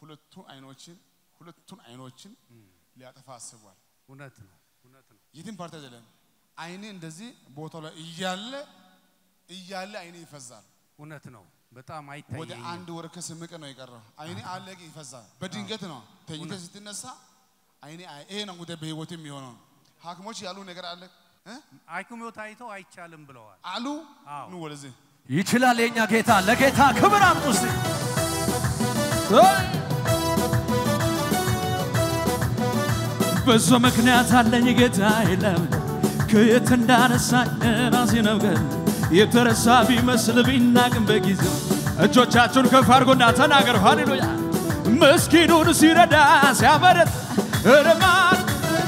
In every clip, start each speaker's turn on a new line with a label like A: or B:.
A: ሁለቱን አይኖችን ሁለቱን አይኖችን ሊያጠፋ አስቧል።
B: እውነት ነው፣ እውነት ነው።
A: የትም ፓርቲ አይደለም። አይኔ እንደዚህ ቦታው ላይ እያለ እያለ አይኔ ይፈዛል።
B: እውነት ነው። በጣም
A: ወደ
B: አይታየኝም።
A: አንድ ወር ከስምንት ቀን ነው የቀረው። አይኔ አለ ግን ይፈዛል። በድንገት ነው ተኝተ ስትነሳ አይኔ አይ- ይሄ ነው ጉዳይ በህይወት የሚሆነው። ሐኪሞች ያሉ ነገር አለ እ?
B: ሐኪሞች ታይተው አይቻልም ብለዋል።
A: አሉ
B: አዎ።
A: ኑ ወደዚህ
C: ይችላል የኛ ጌታ። ለጌታ ክብር አምጡ እስቲ። ብዙ ምክንያት አለኝ ጌታ የለም ከየት እንዳነሳኝ ራሴ ነው ግን የተረሳ ቢመስል ቢናቅም በጊዜው እጆቻችሁን ከፍ አድርጎና ተናገር። ሃሌሉያ ምስኪኑን ሲረዳ ሲያበረት እርማት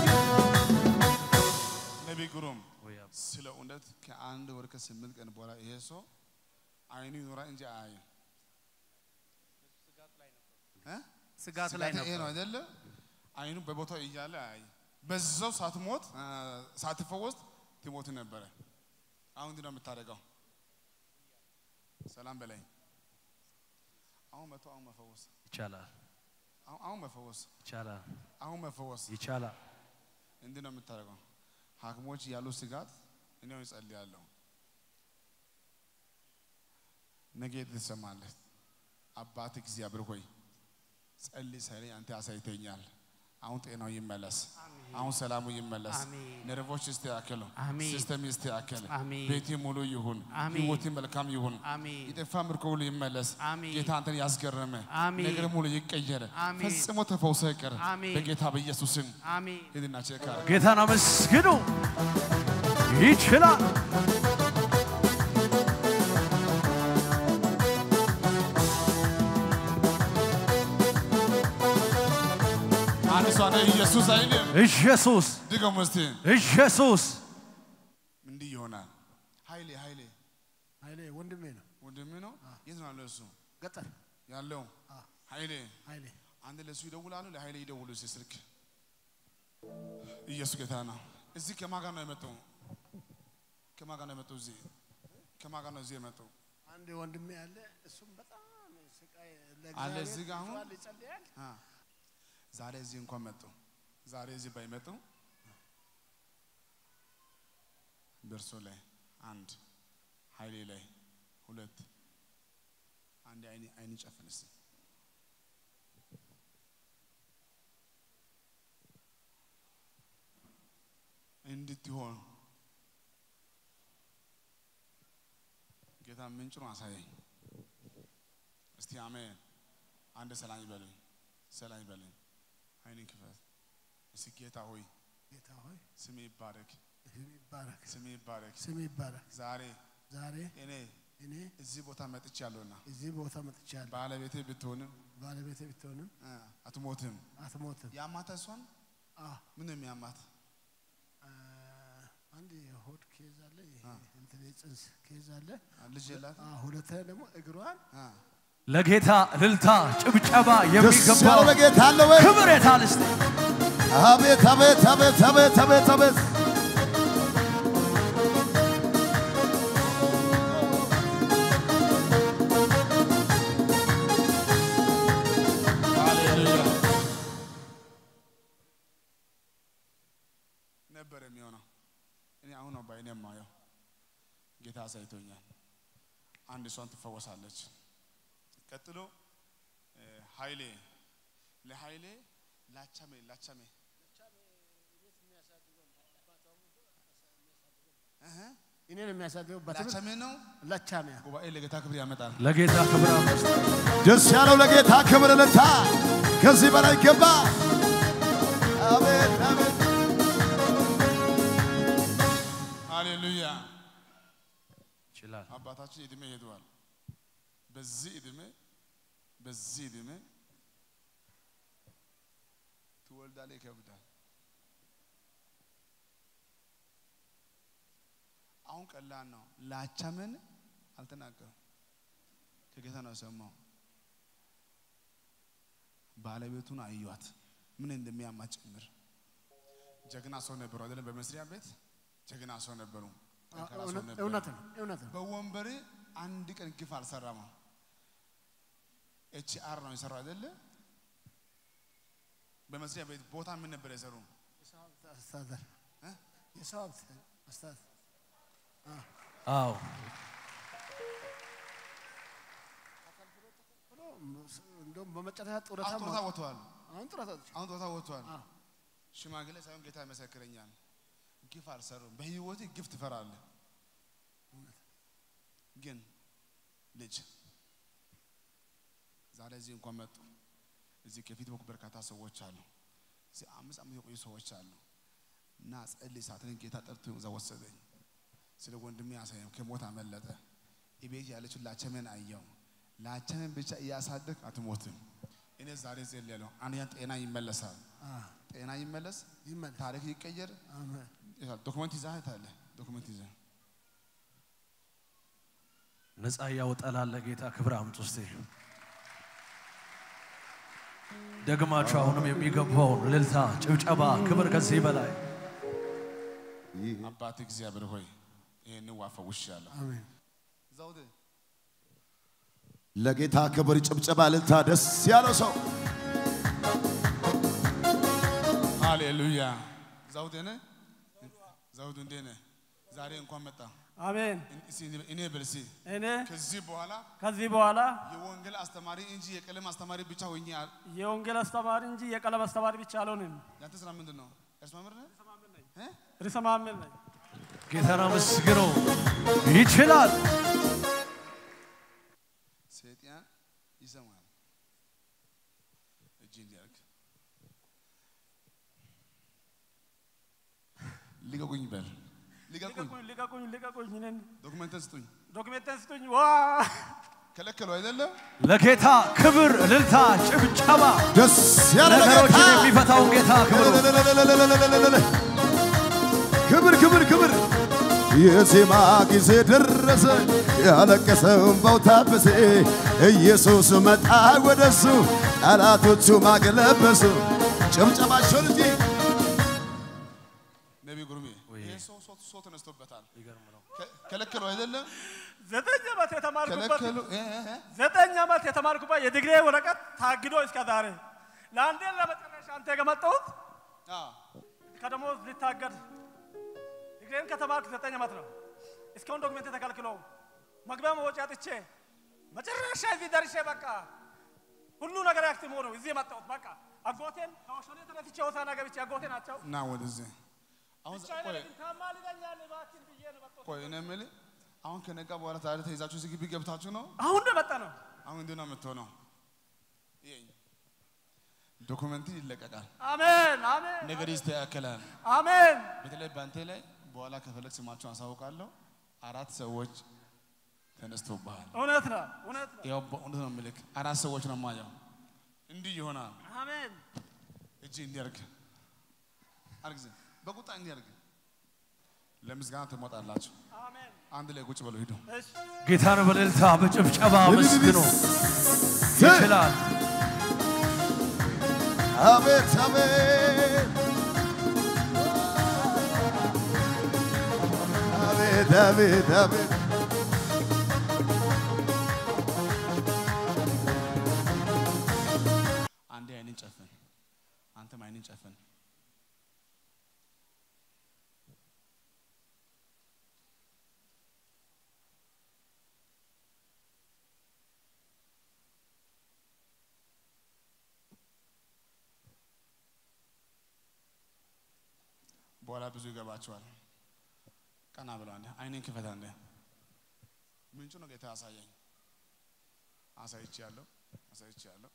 A: ነቢይ ግሩም ስለ እውነት ከአንድ ወር ከስምንት ቀን በኋላ ይሄ ሰው አይኑ ይኖራል እንጂ አያይም። እ?
B: ስጋት ላይ
A: ስጋት ይሄ ነው
B: ነበር።
A: አይደለ? አይኑ በቦታው እያለ አያይ በዛው ሳትሞት አ፣ ሳትፈወስ ትሞት ነበረ። አሁን ምንድን ነው የምታደርገው? ሰላም በላይ አሁን መቶ አሁን መፈወስ
C: ይቻላል፣
A: አሁን አሁን መፈወስ
C: ይቻላል፣
A: አሁን መፈወስ
C: ይቻላል።
A: እንዲህ ነው የምታደርገው። ሐኪሞች ያሉ ስጋት እኔ አሁን እጸልያለሁ። ነገ ትሰማለህ። አባት እግዚአብሔር ሆይ ጸልይ ሳይለኝ አንተ አሳይተኛል። አሁን ጤናው ይመለስ። አሁን ሰላሙ ይመለስ።
B: አሜን።
A: ነርቮች ይስተካከሉ።
B: አሜን።
A: ሲስተም ይስተካከል።
B: አሜን።
A: ቤቴ ሙሉ ይሁን።
B: አሜን።
A: ህይወቴ መልካም ይሁን።
B: አሜን።
A: የጠፋ ምርኮ ሁሉ ይመለስ።
B: አሜን።
A: ጌታ አንተን ያስገረመ
B: አሜን።
A: ነገር ሙሉ ይቀየር።
B: አሜን።
A: ፈጽሞ ተፈውሰ ይቀር።
B: አሜን።
A: በጌታ በኢየሱስ ስም
B: አሜን።
A: ሂድና ቼክ አድርግ።
C: ጌታን አመስግኑ። ይችላል።
A: አንድ ሰው አለ ኢየሱስ አይልም።
C: ኢየሱስ
A: ድገሙ እስቲ።
C: ኢየሱስ
A: እንዲህ ይሆናል። ኃይሌ ኃይሌ
D: ኃይሌ ወንድሜ ነው።
A: ወንድሜ ነው። የት ነው ያለው እሱ
D: ገጠር
A: ያለው? ኃይሌ
D: ኃይሌ
A: አንድ ለእሱ ይደውላሉ፣ ለኃይሌ ይደውሉ እስቲ ስልክ። ኢየሱስ ጌታ ነው። እዚህ ከማን ጋር ነው የመጣው? ከማን ጋር ነው የመጣው? እዚህ ከማን ጋር ነው እዚህ የመጣው?
D: አንድ ወንድሜ አለ። እሱም በጣም ስቃይ
A: አለ እዚህ ጋር አሁን?
D: ይጮሃል፣ ይጸልያል።
A: አ ዛሬ እዚህ እንኳን መጡ። ዛሬ እዚህ ባይመጡ በእርሶ ላይ አንድ ኃይሌ ላይ ሁለት አንድ አይኔ አይን ጨፍን እስቲ እንድትሆን ጌታ ምንጭ ነው አሳየኝ። እስቲ አሜን። አንድ ሰላም ይበልኝ፣ ሰላም ይበልኝ። አይንን ክፈት እስቲ። ጌታ ሆይ
D: ጌታ ሆይ
A: ስሜ ይባረክ፣
D: ስም ይባረክ፣
A: ስሜ ይባረክ።
D: ስም ይባረክ።
A: ዛሬ
D: ዛሬ
A: እኔ
D: እኔ
A: እዚህ ቦታ መጥቻለሁና
D: እዚህ ቦታ መጥቻለሁ።
A: ባለቤቴ ብትሆንም
D: ባለቤቴ ብትሆንም
A: እ አትሞትም።
D: አትሞትም።
A: ያማታ እሷን
D: አዎ
A: ምን ነው የሚያማት?
D: አ፣ አንድ የሆድ ኬዝ አለ፣ ይሄ እንትን የጽንስ ኬዝ አለ።
A: ልጅ የላት
D: አ፣ ሁለተኛ ደግሞ እግሯን
C: ለጌታ እልልታ ጭብጨባ
E: ደስ
C: የሚገባው
E: ያለው ለጌታ አለ ወይ?
C: ክብር የታል እስቲ?
E: አቤት አቤት አቤት አቤት አቤት አቤት
A: ሃሌሉያ ነበር የሚሆነው። እኔ አሁን ነው ባይኔ የማየው። ጌታ አሳይቶኛል። አንድ እሷን ትፈወሳለች። ቀጥሎ እ፣ ኃይሌ ለኃይሌ ላቻሜ ላቻሜ እህ፣
D: እኔን የሚያሳድገው በትምህርት
A: ላቻሜ ነው።
D: ለቻሚያ
A: ጉባኤ ለጌታ ክብር ያመጣል።
C: ለጌታ ክብር አምስት
E: ደስ ያለው ለጌታ ክብር ልታ ከዚህ በላይ ገባ። አቤት አቤት
A: ሃሌሉያ
C: ይችላል።
A: አባታችን እድሜ ሄደዋል። በዚህ እድሜ በዚህ እድሜ ትወልዳለህ፣ ይከብዳል። አሁን ቀላል ነው። ላቻምን አልተናገሩም። ከጌታ ነው የሰማው። ባለቤቱን አዩዋት ምን እንደሚያማት ጭምር። ጀግና ሰው ነበሩ አይደለም? በመስሪያ ቤት ጀግና ሰው ነበሩ። ጠንካራ ሰው ነበሩ።
D: እውነት ነው እውነት ነው።
A: በወንበር አንድ ቀን ግፍ አልሰራም። ኤች አር ነው የሰራው አይደለ? በመስሪያ ቤት ቦታ ምን ነበር የሰሩ?
D: የሰው ሀብት አስተዳደር
A: እ?
D: የሰው ሀብት አስተዳደር
B: አዎ
D: ብሎ እንደውም በመጨረሻ ጡረታ
A: አሁን ጡረታ
D: ማ-
A: ወጥተዋል።
D: አሁን ጡረታ ወጥቼ
A: አሁን ጡረታ ወጥተዋል።
D: አዎ።
A: ሽማግሌ ሳይሆን ጌታ ይመሰክረኛል። ግፍ አልሰሩም። በህይወት ግፍ ትፈራለህ። ግን ልጅ ዛሬ እዚህ እንኳን መጡ። እዚህ ከፊት በኩል በርካታ ሰዎች አሉ። እዚህ አምስት ዓመት የቆዩ ሰዎች አሉ። እና ጸልይ ሳትን ጌታ ጠርቶ እዛ ወሰደኝ። ስለ ወንድሜ ያሳየው ከሞት አመለጠ። ቤት ያለችው ላቸመን አየው። ላቸመን ብቻ እያሳደግ አትሞትም። እኔ ዛሬ ጸልያለሁ። አንደኛ ጤና ይመለሳል።
D: አዎ፣
A: ጤና ይመለስ፣
D: ይመለስ።
A: ታሪክ ይቀየር።
D: አሜን።
A: ዶክመንት ይዘህ ታለ ዶክመንት ይዘህ
B: ነፃ እያወጣላለ ጌታ ክብር አምጡ እስቲ ደግማችሁ አሁንም የሚገባውን እልልታ፣ ጭብጨባ፣ ክብር ከዚህ በላይ
A: አባት እግዚአብሔር ሆይ ይህን ዋፈ ውሽ ያለሁ
D: አሜን።
A: ዘውድ
E: ለጌታ ክብር ጭብጨባ ልልታ ደስ ያለው ሰው
A: ሃሌሉያ ዘውድ ነህ ዘውዱ እንዴት ነህ? ዛሬ እንኳን መጣ።
F: አሜን።
A: እስኪ እኔ በል እስኪ
F: እኔ
A: ከዚህ በኋላ
F: ከዚህ በኋላ
A: የወንጌል አስተማሪ እንጂ የቀለም አስተማሪ ብቻ ሆኜ አል-
F: የወንጌል አስተማሪ እንጂ የቀለም አስተማሪ ብቻ አልሆንም።
A: ያንተ ስራ ምንድን ነው? እርስ መምህር ነህ? እ?
F: ርዕሰ መምህር ነኝ።
B: ጌታን አመስግነው። ይችላል።
A: ሰይጣን ይሰማል። እጅ እንዲያርግ ልቀቁኝ በል ልቀቁኝ፣
F: ልቀቁኝ፣ ልቀቁኝ፣ ልቀቁኝ። እኔን
A: ዶክመንትን ስጡኝ።
F: ዶክሜንቴን ስጡኝ። ዋ
A: ከለከሉ አይደለም
B: ለጌታ ክብር፣ እልልታ፣ ጭብጨባ
E: ደስ ያለ ለጌታ
B: ነገሮችን የሚፈታውን ጌታ ክብር
E: ክብር ክብር ክብር የዜማ ጊዜ ደረሰ ያለቀሰው እምባው ታበሰ ኢየሱስ መጣ ወደሱ ጠላቶቹ ማገለበሱ ጭብጨባቸውን እንጂ
A: ነቢ ጉርሜ ይሄ ሰው ሰው ሰው ተነስቶበታል። ከ- ከለከሉ አይደለም
F: ዘጠኝ ዓመት የተማርኩበት
A: ከለከሉ እ- እ- እ-
F: ዘጠኝ ዓመት የተማርኩበት የዲግሪ ወረቀት ታግዶ እስከ ዛሬ ለአንዴ ለመጨረሻ አንተ የመጣሁት
A: አዎ።
F: ከደሞዝ ሊታገድ ዲግሪን ከተማርክ ዘጠኝ ዓመት ነው። እስካሁን ዶክሜንት ተከልክሎ መግቢያ መውጫ አጥቼ መጨረሻ እዚህ ደርሼ በቃ ሁሉ ነገር ያክትሞ ነው እዚህ የመጣሁት። በቃ አጎቴን ከወሸኔ ተነስቼ ሆሳዕና ገብቼ አጎቴ ናቸው
A: እና ወደዚህ አሁን ዛ-
F: ብቻዬን
A: ቆይ
F: ግን ታማልደኛል እባክህን ብዬ ነው የመጣሁት።
A: ቆይ እኔ የምልህ አሁን ከነጋ በኋላ ዛሬ ተይዛችሁ እዚህ ግቢ ገብታችሁ ነው
F: አሁን ነው የመጣ ነው።
A: አሁን እንዴት ነው የምትሆነው? ይኸኝ ዶኩመንት ይለቀቃል፣
F: አሜን አሜን
A: ነገር ይስተካከላል።
F: አሜን
A: በተለይ በአንተ ላይ በኋላ ከፈለግ ስማቸውን አሳውቃለሁ። አራት ሰዎች ተነስቶብሃል።
F: እውነት ነው እውነት ነው።
A: ያው በእውነት ነው የምልክ አራት ሰዎች ነው የማየው። እንዲህ ይሆናል።
F: አሜን
A: እጅ እንዲያርግ አርግዝ በቁጣ እንዲያርግ ለምስጋና ትሞጣላችሁ።
F: አሜን
A: አንድ ላይ ቁጭ በሉ ሂዱ።
F: እሺ
B: ጌታን በእልልታ በጭብጨባ አመስግነው። ይችላል።
E: አቤት አቤት አቤት አቤት አቤት
A: አንዴ አይንን ጨፍን፣ አንተም አይንን ጨፍን። በኋላ ብዙ ይገባቸዋል። ቀና ብለው አንዴ አይንን ክፈት አንዴ። ምንጩ ነው ጌታ ያሳየኝ። አሳይቼ ያለው አሳይቼ ያለው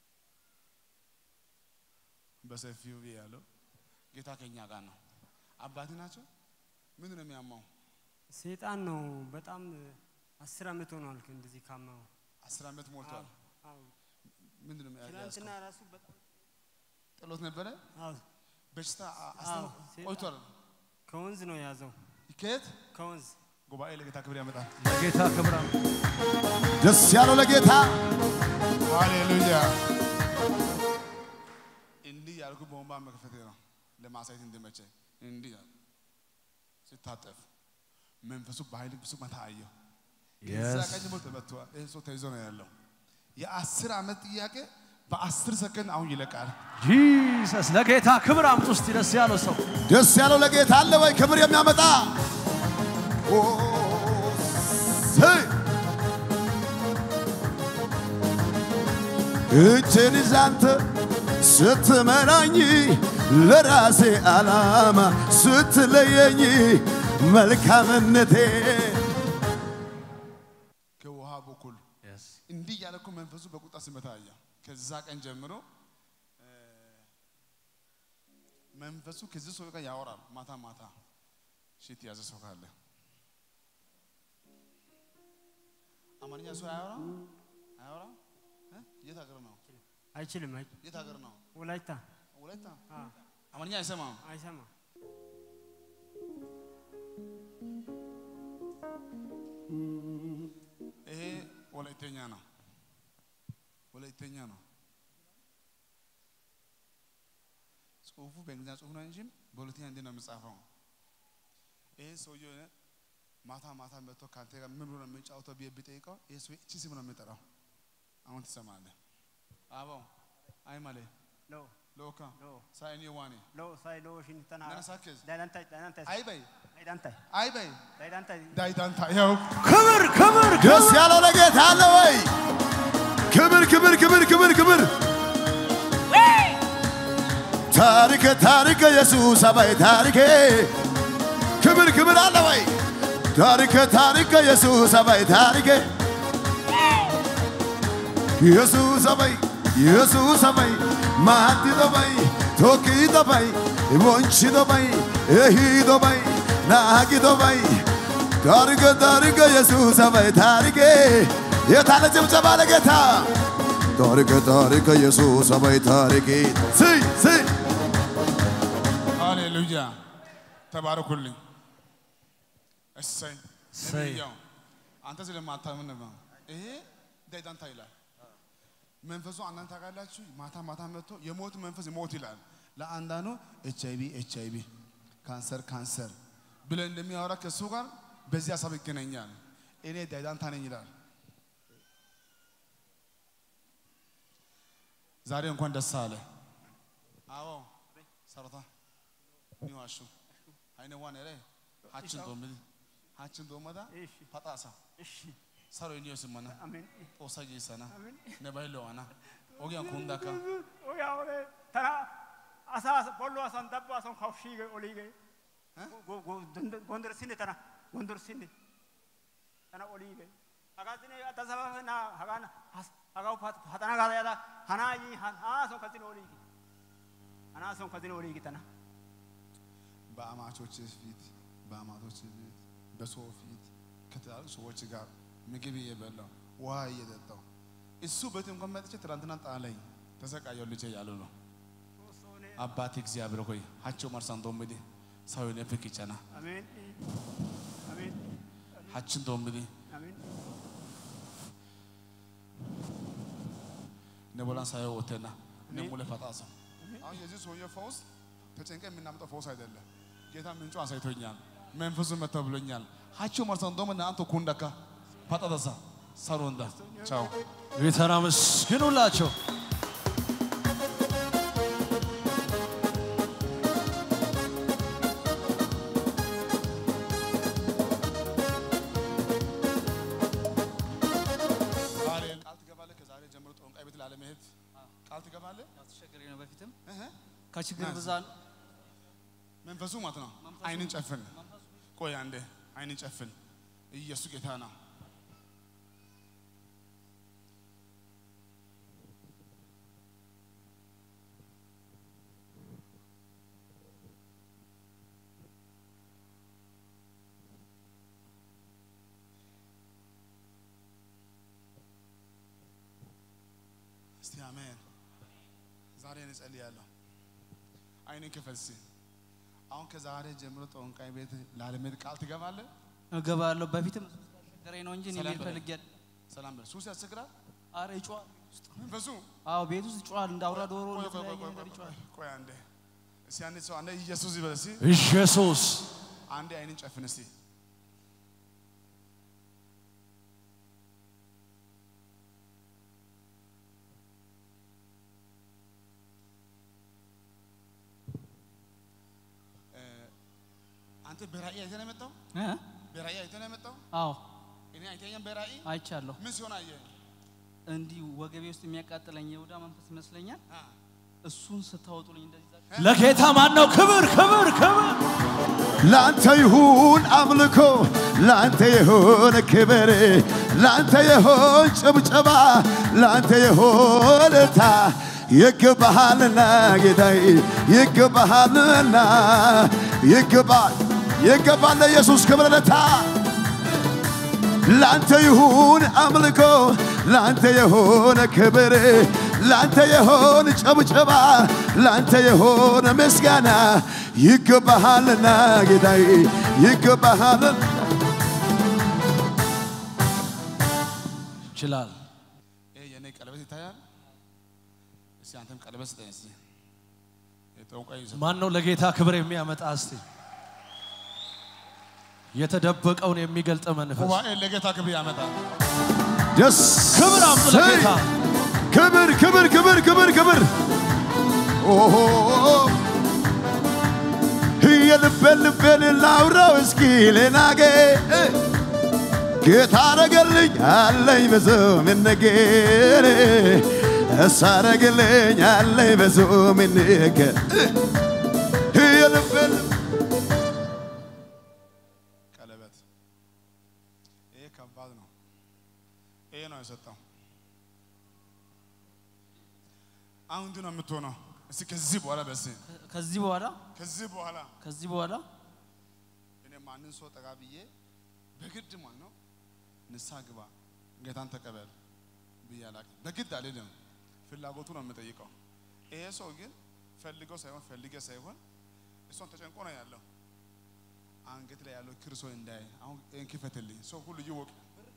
A: በሰፊው ያለው ጌታ ከኛ ጋር ነው። አባቴ ናቸው። ምንድን ነው የሚያማው?
G: ሰይጣን ነው። በጣም አስር ዓመት ሆኗል እንደዚህ ካማው።
A: አስር ዓመት ሞልቷል።
G: አዎ
A: ምንድን ነው የሚያ-
G: ትናንትና
A: ያዝከው?
G: ራሱ በጣም
A: ጥሎት ነበረ።
G: አዎ
A: በሽታ አ-
G: አዎ፣
A: አስተማ-
G: ሴጣን-
A: ቆይቷል።
G: ከወንዝ ነው የያዘው
A: ከየት
G: ከወንዝ
A: ጉባኤ ለጌታ ክብር ያመጣል።
B: ለጌታ ክብር አምጡ።
E: ደስ ያለው ለጌታ
A: ሃሌሉያ። እንዲህ ያልኩ በወንባ መክፈቴ ነው ለማሳየት እንዲመቸኝ። እንዲህ ያልኩ ሲታጠፍ መንፈሱ በኃይል ብዙ መታ አየሁ። እዛ
B: Yes.
A: ቀኝ ሞ ተመቷል። ይህ ሰው ተይዞ ነው ያለው። የአስር ዓመት ጥያቄ በአስር ሰከንድ አሁን ይለቃል።
B: ጂሰስ ለጌታ ክብር አምጡ እስቲ ደስ ያለው ሰው
E: ደስ ያለው ለጌታ አለ ወይ? ክብር የሚያመጣ ኦ፣ ሰይ! እጄን ይዘህ አንተ ስትመራኝ ለራሴ ዓላማ ስትለየኝ መልካምነቴ
A: ከውሃ በኩል እንዲህ እያለ እኮ መንፈሱ በቁጣ ሲመታ አየ። ከዛ ቀን ጀምሮ እ፣ መንፈሱ ከዚህ ሰው ጋር ያወራል ማታ ማታ። ሽት የያዘ ሰው ካለ አማርኛ ሰው አያወራም አያወራም። እ? የት ሀገር ነው?
G: አይችልም። አይ
A: የት ሀገር ነው?
G: ወላይታ
A: ወላይታ።
G: አ፣
A: አማርኛ አይሰማም።
G: አይሰማ
A: ይሄ ወላይተኛ ነው። ወላይተኛ ነው። ጽሁፉ በእንግሊዝኛ ጽሁፍ ነው እንጂ በሁለተኛ እንዲህ ነው የሚጻፈው። ይሄ ሰውዬው እ ማታ ማታ መጥቶ ከአንተ ጋር ምን ብሎ ነው የሚጫወተው ብዬ ብጠይቀው ይሄ ሰውዬ እቺ ስም ነው የሚጠራው። አሁን ትሰማለህ። አባው አይ ማለ
G: ሎ
A: ሎካ
G: ሎ
A: ሳይኒ ዋኔ
G: ሎ ሳይ ሎ ሽንተና
A: ነነሳኬዝ
G: ዳይዳንታይ ዳይዳንታይ
A: አይ በይ
G: ዳይዳንታይ
A: አይ በይ
G: ዳይዳንታይ
A: ዳይዳንታ ያው
B: ክብር ክብር
E: ደስ ያለው ለጌታ አለ ወይ? ክብር ክብር ክብር ክብር ክብር ታሪክ ታሪክ ኢየሱስ አባይ ታሪኬ ክብር ክብር አለ ወይ? ታሪክ ታሪክ ኢየሱስ አባይ ታሪኬ ኢየሱስ አባይ ኢየሱስ አባይ ማቲ ዶባይ ቶኪ ዶባይ ቦንቺ ዶባይ ኤሂ ዶባይ ናጊ ዶባይ ታሪክ ታሪክ ኢየሱስ አባይ ታሪኬ የታለ ጭብጨባ ለጌታ ታሪክ ታሪክ ኢየሱስ አባይ ታሪኬ ስይ ስይ
A: ሃሌሉያ ተባረኩልኝ። እሰይ
B: እሰይ።
A: ነቢያው አንተ ስለማታምን ነው። ይሄ ዳይዳንታ ይላል መንፈሱ። አንዳንድ ታውቃላችሁ፣ ማታ ማታ መጥቶ የሞት መንፈስ ሞት ይላል። ለአንዳንዱ ኤች አይቪ ኤች አይቪ ካንሰር ካንሰር ብለን እንደሚያወራ ከእሱ ጋር በዚህ ሀሳብ ይገናኛል። እኔ ዳይዳንታ ነኝ ይላል። ዛሬ እንኳን ደስ አለ። አዎ ሰረታ ኒዋሹ አይነ ዋን ረ ሀችን ዶምል ሀችን ዶመዳ
G: እሺ
A: ፓጣሳ
G: እሺ
A: ሰሮ ኒዮ ስመና
G: አሜን
A: ጦሳ ጂሰና ነባይለዋና ኦጊያን ኩንዳካ
G: ኦያ ኦሬ ተና አሳ ቦሎ አሳን ደባ አሳን ካውሺገ ኦሊገ ጎ ጎ ጎንደር ሲኔ ተና ጎንደር ሲኔ ተና ኦሊገ አጋዝኔ አታሰባና ሀጋና ሀጋው ሀጠና ጋር ያዳ ሀናይ ሀና ሶን ከዚኔ ኦሊገ ሀና ሶን ከዚኔ ኦሊገ ተና
A: በአማቾች ፊት በአማቶች ፊት በሰው ፊት ከተለያዩ ሰዎች ጋር ምግብ እየበላው ውሃ እየጠጣው እሱ ቤት እንኳን መጥቼ ትናንትና ጣለኝ ተሰቃየው ልጄ ያሉ ነው። አባቴ እግዚአብሔር ሆይ ሀቸው መርሳን ዶምዲ ሰው ነፍክ ይጨና
G: አሜን አሜን
A: ሀችን ዶምዲ
G: አሜን
A: ነቦላን ሳየው ወተና ነሙለ ፈጣሳ አሁን የዚህ ሰውዬ ፈውስ ተጨንቀ የምናምጠው ፈውስ አይደለም። ጌታ ምንጩ አሳይቶኛል። መንፈሱ መጥቶ ብሎኛል። ሀቸው መርሳን ዶምና አንተ ኩንዳካ ፈጣተሳ ሰሩንዳ ቻው
B: ጌታን አመስግኑላቸው።
A: ቃል ትገባለህ። ከዛሬ ጀምሮ ጠንቋይ ቤት ላለመሄድ ቃል ትገባለህ።
H: አስቸግሬ ነው በፊትም
A: እህ
H: ከችግር
A: ናስ።
H: ብዛት
A: መንፈሱ ማለት ነው። አይንን ጨፍን። ቆይ አንዴ አይንን ጨፍን። ኢየሱስ ጌታ ነው። እስቲ አሜን። ዛሬ እኔ ጸልያለሁ። አይንን ክፈት እስቲ። አሁን ከዛሬ ጀምሮ ጠንቋይ ቤት ላለመሄድ ቃል ትገባለህ።
H: እገባለሁ። በፊትም አስቸግሬ ነው እንጂ እኔ
A: ሰላም
H: መሄድ
A: በለኝ።
H: ፈልጌ አይደል።
A: ሰላም በል። ሱስ ያስቸግራል
H: ኧረ ይጮሃል።
A: መንፈሱ።
H: አዎ ቤት ውስጥ ይጮሃል። እንደ አውራ ዶሮ
A: ቆይ ቆይ ቆይ
H: እንደተለያየ
A: ቆይ
H: ነገር
A: ቆይ
H: ይጮሃል።
A: ቆይ አንዴ እስቲ አንዴ ሰው አንዴ ኢየሱስ ይበል እስቲ
B: ኢየሱስ
A: አንዴ አይንን ጨፍን እስቲ በራእይ አይተህ ነው የመጣው?
H: እ?
A: በራእይ አይተህ ነው የመጣው?
H: አዎ
A: እኔ አይተኸኛም በራእይ?
H: አይቻለሁ።
A: ምን ሲሆን አየህ?
H: እንዲህ ወገቤ ውስጥ የሚያቃጥለኝ የይሁዳ መንፈስ ይመስለኛል።
A: አ፣
H: እሱን ስታወጡልኝ እንደዚህ ዛ-
B: ለጌታ ማን ነው ክብር ክብር ክብር
E: ላንተ ይሁን አምልኮ፣ ላንተ ይሁን ክብር፣ ላንተ ይሁን ጭብጨባ፣ ላንተ ይሁን እልልታ። ይገባሃልና ጌታዬ ይገባሃልና ይገባል ይገባል ለኢየሱስ ክብር እልልታ። ላንተ ይሁን አምልኮ፣ ላንተ ይሁን ክብር፣ ላንተ ይሁን ጨብጨባ፣ ላንተ ይሁን ምስጋና። ይገባሃልና ጌታዬ ይገባሃልና
B: ይችላል።
A: ይሄ የኔ ቀለበት ይታያል። እስቲ አንተም ቀለበት ስጠኝ እስቲ። የጠንቋይ ይዘ-
B: ማን ነው ለጌታ ክብር የሚያመጣ? እስቲ የተደበቀውን የሚገልጥ መንፈስ
A: ጉባኤ ለጌታ ክብር ያመጣል።
E: ደስ
B: ክብር አምጡ ለጌታ።
E: ክብር ክብር ክብር ክብር ክብር ኦሆ የልቤን ልቤን ላውራው እስኪ ሌናጌ ጌታ አረገልኝ አለኝ ብዙ ምንገር እሱ አረገልኝ አለኝ ብዙ ምንገር የልቤን
A: ቀለበት ይሄ ከባድ ነው። ይሄ ነው የሰጠው። አሁን እንዲህ ነው የምትሆነው። እስቲ ከዚህ በኋላ በስ
H: ከ- ከዚህ በኋላ
A: ከዚህ በኋላ
H: ከዚህ በኋላ
A: እኔ ማንን ሰው ጠጋ ብዬ በግድ ማለት ነው ንስሐ ግባ ጌታን ተቀበል ብዬ አላውቅም። በግድ አልልም፣ ፍላጎቱ ነው የምጠይቀው። ይሄ ሰው ግን ፈልገው ሳይሆን ፈልጌ ሳይሆን እሷን ተጨንቆ ነው ያለው። አንገት ላይ ያለው ክር ሰው እንዳይ አሁን ይህን ክፈትልኝ፣ ሰው ሁሉ ይወቅ።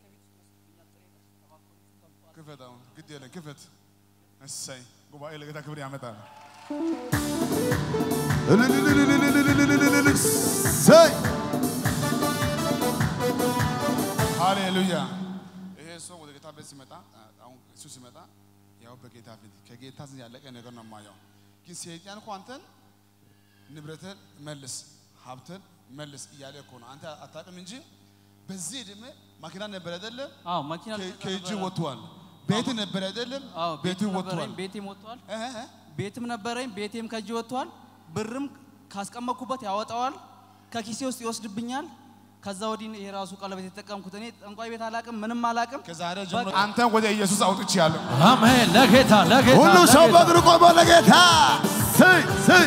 A: ክፈት፣ አሁን ግድ የለም ክፈት። እሰይ ጉባኤ ለጌታ ክብር ያመጣል።
E: ሰይ
A: ሃሌሉያ። ይሄ ሰው ወደ ጌታ ቤት ሲመጣ አሁን እሱ ሲመጣ ያው በጌታ ፊት ከጌታ ዘንድ ያለቀ ነገር ነው የማየው። ግን ሰይጣን እኮ አንተን ንብረትን መልስ፣ ሀብትን መልስ እያለ እኮ ነው። አንተ አታውቅም እንጂ በዚህ ዕድሜ መኪና ነበር አይደለም?
H: አዎ መኪና
A: ከ-
H: ልገዛ
A: ከእጅ
H: ነበረ።
A: ወጥቷል። ቤት ነበር አይደለም?
H: አዎ
A: ቤቱ
H: ቤትም
A: ወጥቷል።
H: ነበረኝ፣ ቤቴም ወጥቷል።
A: እ- እ- እ?
H: ቤትም ነበረኝ፣ ቤቴም ከእጅ ወጥቷል። ብርም ካስቀመጥኩበት ያወጣዋል፣ ከኪሴ ውስጥ ይወስድብኛል። ከዛ ወዲህ ይሄ ራሱ ቀለበት የተጠቀምኩት እኔ ጠንቋይ ቤት አላቅም፣ ምንም አላቅም።
A: ከዛሬ ጀምሮ አንተን ወደ ኢየሱስ አውጥቼአለሁ።
B: አሜን። ለጌታ ለጌታ
E: ሁሉ ሰው
B: ለጌታ።
E: በእግሩ ቆሞ ለጌታ ስይ ስይ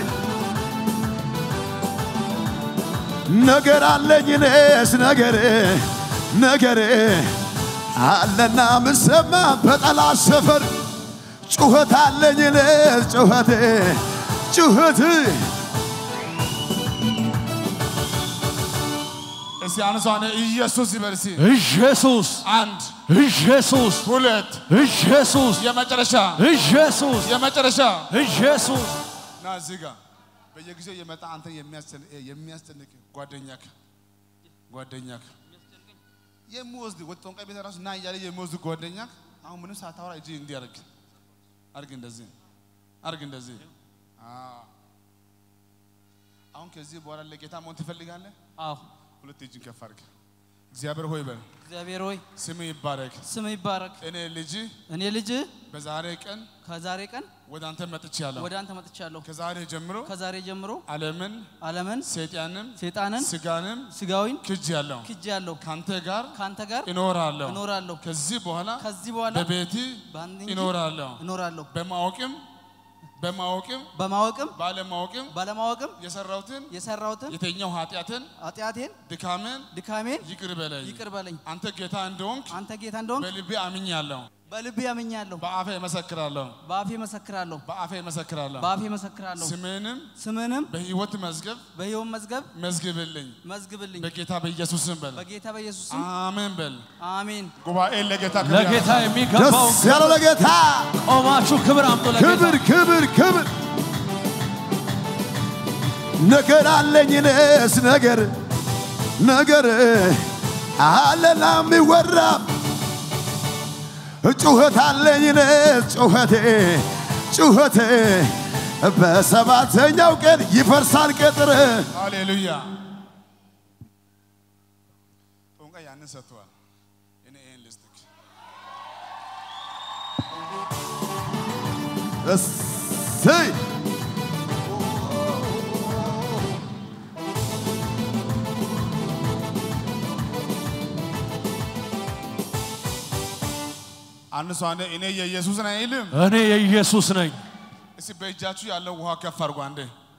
E: ነገር አለኝ እኔስ ነገር ነገር አለና ምሰማ በጠላት ሰፈር ጩኸት አለኝ እኔስ ጩኸት ጩኸት
A: እስቲ አንሷን ኢየሱስ ይበል እስቲ።
B: ኢየሱስ
A: አንድ
B: ኢየሱስ
A: ሁለት
B: ኢየሱስ
A: የመጨረሻ
B: ኢየሱስ
A: የመጨረሻ
B: ኢየሱስ
A: ና እዚህ ጋር በየጊዜው የመጣ አንተን የሚያስጨን- የሚያስጨንቅ ጓደኛክ ጓደኛክ የሚወስድ ወደ ጠንቋይ ቤት ራሱ ና እያለ የሚወስድ ጓደኛክ አሁን ምንም ሳታወራ እጅ እንዲህ አርግ አርግ እንደዚህ አርግ እንደዚህ አዎ። አሁን ከዚህ በኋላ ለጌታ መሆን ትፈልጋለህ?
H: አዎ
A: ሁለት እጅን ከፍ አርግ። እግዚአብሔር ሆይ በል
H: እግዚአብሔር ሆይ
A: ስም ይባረክ።
H: ስም ይባረክ።
A: እኔ ልጅ
H: እኔ ልጅ
A: በዛሬ ቀን
H: ከዛሬ ቀን
A: ወደ አንተ መጥቻለሁ።
H: ወደ አንተ መጥቻለሁ።
A: ከዛሬ ጀምሮ
H: ከዛሬ ጀምሮ
A: ዓለምን
H: ዓለምን፣
A: ሰይጣንን
H: ሴጣንን፣
A: ስጋንም
H: ስጋዊን
A: ክጅ ያለው
H: ክጄ ያለሁ
A: ካንተ ጋር
H: ከአንተ ጋር
A: እኖራለሁ።
H: እኖራለሁ።
A: ከዚህ በኋላ
H: ከዚህ በኋላ
A: በቤት
H: በአንድ እንጂ
A: እኖራለሁ።
H: እኖራለሁ።
A: በማወቅም በማወቅም
H: በማወቅም
A: ባለማወቅም
H: ባለማወቅም
A: የሰራሁትን
H: የሰራሁትን
A: የተኛው ኃጢአትን
H: ኃጢአቴን
A: ድካምን
H: ድካሜን
A: ይቅር በለኝ።
H: ይቅር በለኝ።
A: አንተ ጌታ እንደሆንክ
H: አንተ ጌታ እንደሆንክ
A: በልቤ አምኛለሁ።
H: በልቤ ያምኛለሁ።
A: በአፌ እመሰክራለሁ።
H: በአፌ መሰክራለሁ።
A: በአፌ እመሰክራለሁ።
H: በአፌ መሰክራለሁ።
A: ስምህንም
H: ስምንም
A: በሕይወት መዝገብ
H: በሕይወት መዝገብ
A: መዝግብልኝ
H: መዝግብልኝ።
A: በጌታ በኢየሱስ ስም በል።
H: በጌታ በኢየሱስ ስም
A: አሜን በል።
H: አሜን።
A: ጉባኤ ለጌታ ክብር
B: ለጌታ
A: ያመጣ።
B: የሚገባው
E: ደስ ያለው ለጌታ
B: ቆማችሁ ክብር አምጡ ለጌታ
E: ክብር ክብር ክብር ነገር አለኝ እኔስ ነገር ነገር አለና የሚወራ ጩኸት አለኝ እኔስ ጩኸቴ ጩኸቴ በሰባተኛው ቀን ይፈርሳል ቅጥር
A: ሃሌሉያ። ያንን ሰጥተዋል። እኔ ይህን ልስጥክ።
E: እሰይ
A: አንድ ሰው አንዴ እኔ የኢየሱስ ነኝ አይልም።
B: እኔ የኢየሱስ ነኝ።
A: እስቲ በእጃችሁ ያለው ውሃ ከፍ አድርጎ አንዴ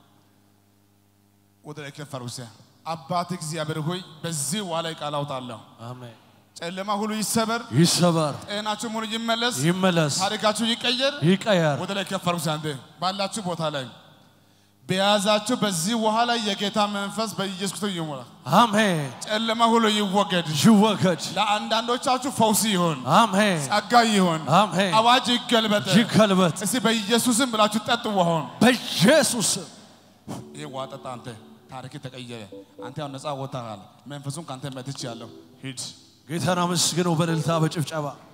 A: ወደ ላይ ከፍ አድርጎ እስቲ አባት እግዚአብሔር ሆይ በዚህ ውሃ ላይ ቃል አውጣለሁ።
B: አሜን።
A: ጨለማ ሁሉ ይሰበር፣
B: ይሰበር፣
A: ጤናችሁ ሙሉ ይመለስ፣
B: ይመለስ፣
A: ታሪካችሁ ይቀየር።
B: ይቀየር።
A: ወደ ላይ ከፍ አድርጉ እስቲ አንዴ ባላችሁ ቦታ ላይ በያዛችሁ በዚህ ውሃ ላይ የጌታ መንፈስ በኢየሱስ ክርስቶስ ይሞላል።
B: አሜን።
A: ጨለማ ሁሉ ይወገድ።
B: ይወገድ።
A: ለአንዳንዶቻችሁ ፈውስ ይሆን፣
B: አሜን።
A: ጸጋ ይሆን፣
B: አሜን።
A: አዋጅ ይገልበጥ።
B: ይገልበጥ
A: እስቲ በኢየሱስም ብላችሁ ጠጡ ውሃውን።
B: በኢየሱስ ስም።
A: ይሄ ውሃ ጠጣ። አንተ ታሪክ ተቀየረ። አንተ ያው ነፃ ወጥተሃል። መንፈሱን ከአንተ መትቼ ያለው ሂድ።
B: ጌታን አመስግነው በእልልታ በጭብጨባ